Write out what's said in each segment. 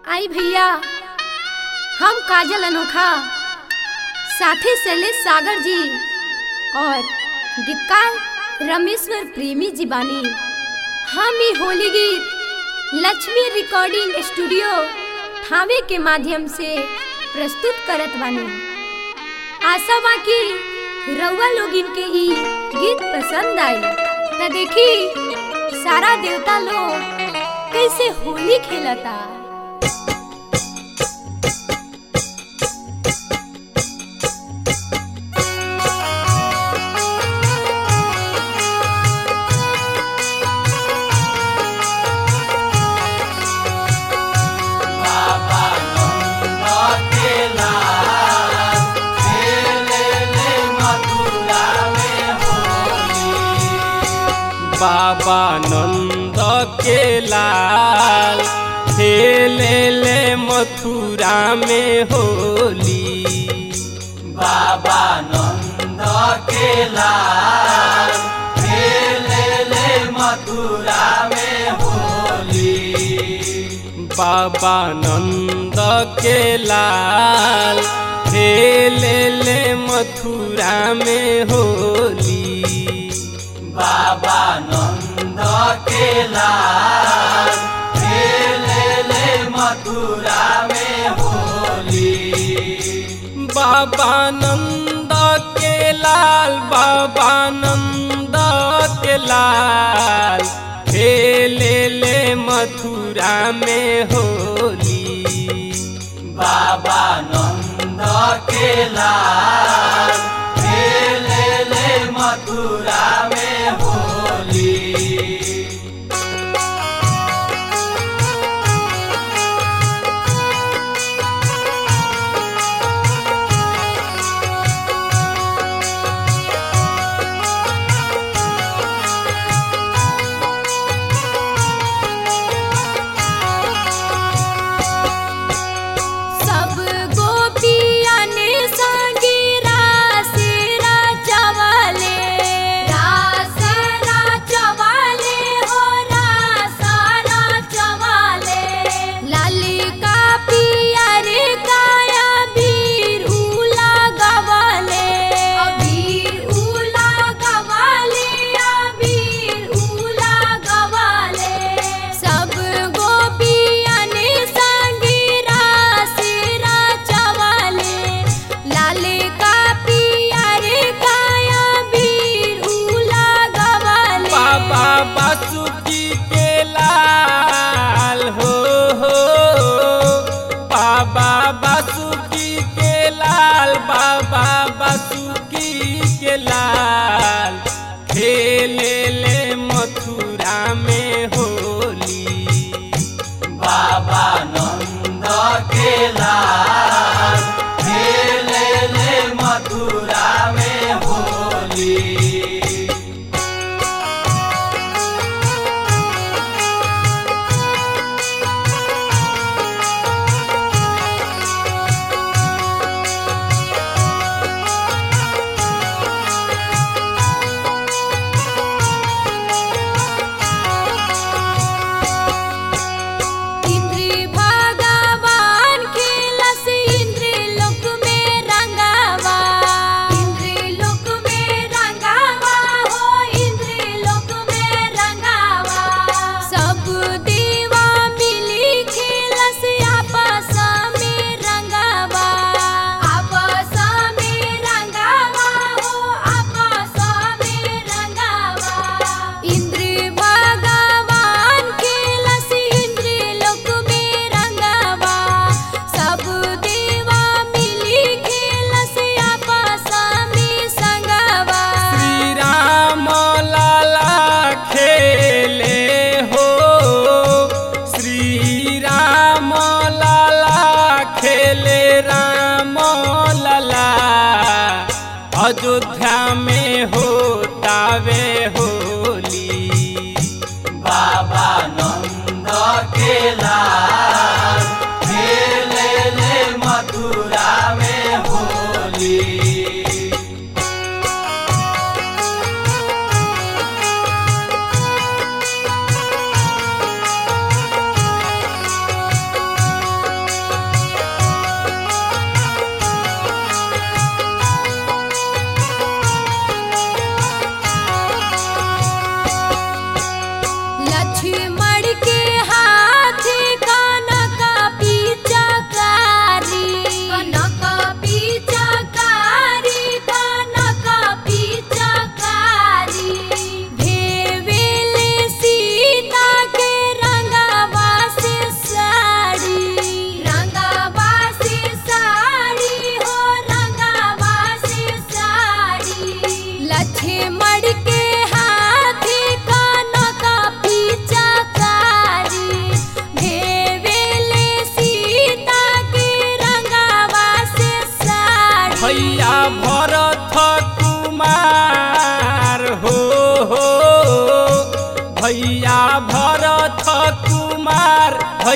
आई भैया हम काजल अनोखा साथी शैलेश सागर जी और गीतकार रमेश्वर प्रेमी जी बानी हम ई होली गीत लक्ष्मी रिकॉर्डिंग स्टूडियो थावे के माध्यम से प्रस्तुत करत बानी आशा बा कि रउआ लोग इनके ई गीत पसंद आई त देखी सारा देवता लोग कैसे होली खेलता बाबा नंद के लाल खेले ले मथुरा में होली बाबा नंद के लाल खेले ले मथुरा में होली बाबा नंद के लाल खेले ले मथुरा में होली बाबा नंद के लाल खेले ले मथुरा में होली बाबा नंद के लाल बाबा नंद के लाल खेले ले मथुरा में होली बाबा नंद के लाल खेले ले मथुरा में होली सब गोपिया ने संगी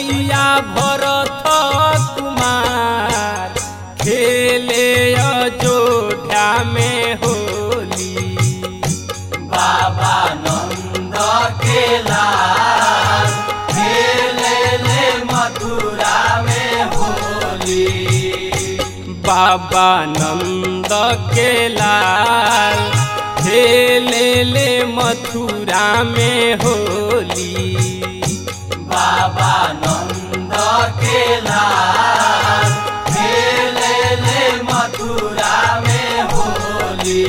भैया भरत कुमार खेले अयोध्या में होली बाबा नंद के लाल खेले ले मथुरा में होली बाबा नंद के लाल खेले ले मथुरा में होली बाबा नंद के लाल खेले ले मथुरा में होली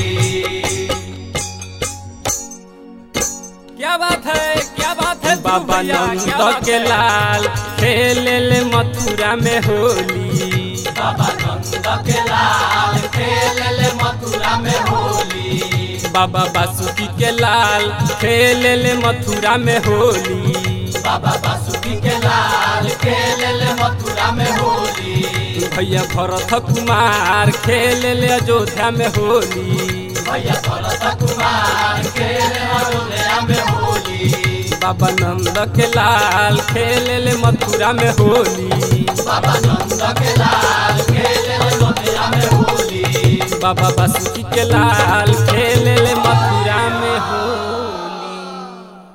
क्या बात है क्या बात है बाबा भैया, क्या नंद बात के है? लाल खेले ले मथुरा में होली बाबा नंद के लाल खेले ले मथुरा में होली बाबा बासुकी के लाल खेले ले मथुरा में होली बाबा बासुकी के लाल खेले ले मथुरा में होली भैया भरत कुमार खेले ले अयोध्या में होली भैया भरत कुमार खेले अयोध्या में होली बाबा नंद के लाल खेले ले मथुरा में होली बाबा नंद के लाल खेले अयोध्या में होली बाबा बासुकी के लाल